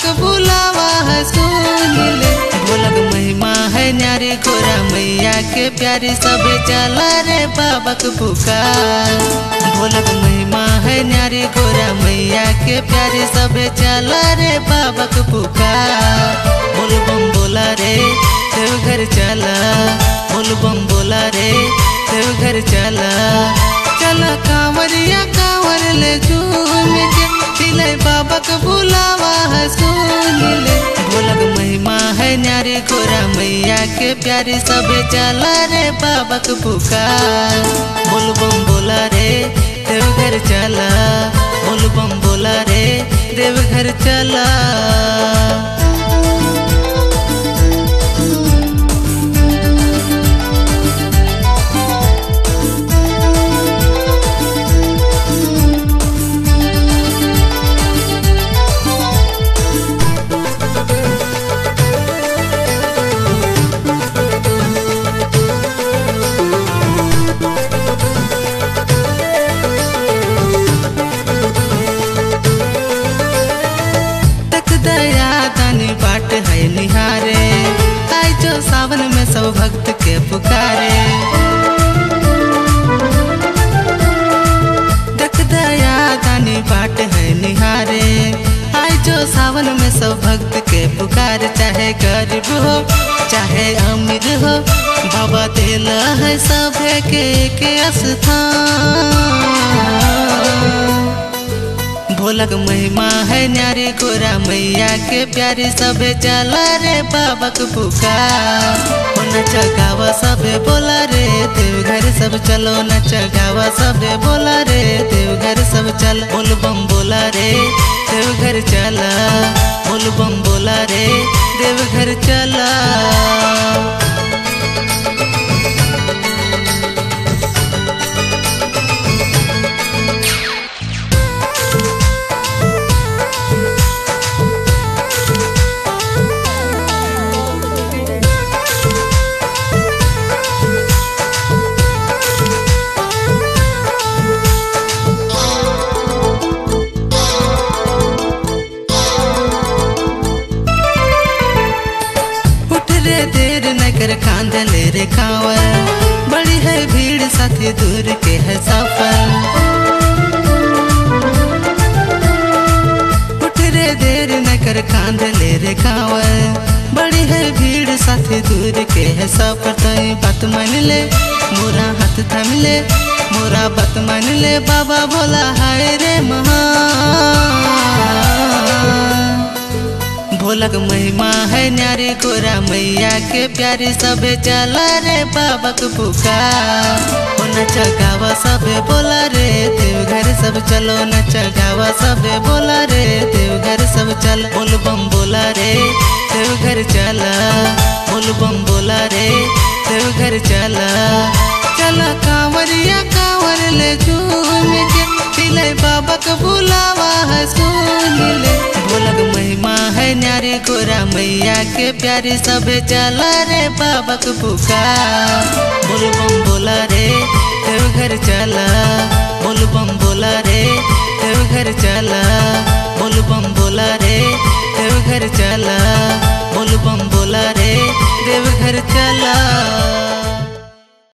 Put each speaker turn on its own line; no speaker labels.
बाबक बुलावा है सुन ले भोलक महिमा है न्यारी गोरा मैया के प्यारी सबे चला रे बाबक पुकार भोलक महिमा है न्यारी गोरा मैया के प्यारी सबे चला रे बाबक पुकार बोल बम बोला रे देवघर चला बोल बम बोला रे देवघर चला चला कांवरिया कांवर ले झूम के तिले बाबक बुलावा है सुन ले भोलक महिमा है न्यारी गोरा मैया के प्यारी सबे चला रे बाबक पुकार बोल बम बोला रे देवघर चला बोल बम बोला रे देवघर चला तक दया दानी बाट है निहारे आई जो सावन में सब भक्त के पुकारे तक दया दानी बाट है निहारे आई जो सावन में सब भक्त के पुकार चाहे गरीब हो चाहे अमीर हो बाबा दिल है सब के, के स्थान भोलक महिमा है न्यारी गोरा मैया के प्यारी सबे चला रे बाबक पुकार ओ नच गावा सबे बोला रे देवघर सब चलो नच गावा सबे बोला रे देवघर सब चल बोल बम बोला रे देवघर चला बोल बम बोला रे देवघर चला उठ रे देर न कर कांद ले रे कांवर बड़ी है भीड़ साथी दूर के है सफर उठ रे देर न कर कांद ले रे कांवर बड़ी है भीड़ साथी दूर के है सफर तो बात मान ले मोरा हाथ थाम ले मोरा बात मान ले बाबा भोला हाय रे महा भोलक महिमा है न्यारी गोरा मैया के प्यारी सबे चला रे बाबक पुकार ओ नच गावा सबे बोला रे देवघर सब चलो नच गावा सबे बोला रे देवघर सब चल बोल बम बोला रे देवघर चला बोल बम बोला रे देवघर चला चला कांवरिया कांवर ले झूम के तिले बाबक बुलावा है सुन ले भोलक महिमा है न्यारी गोरा मैया के प्यारी सबे चला रे बाबक पुकार बोल बम बोला रे देवघर चला बोल बम बोला रे देवघर चला बोल बम बोला रे देवघर चला बोल बम बोला रे देवघर चला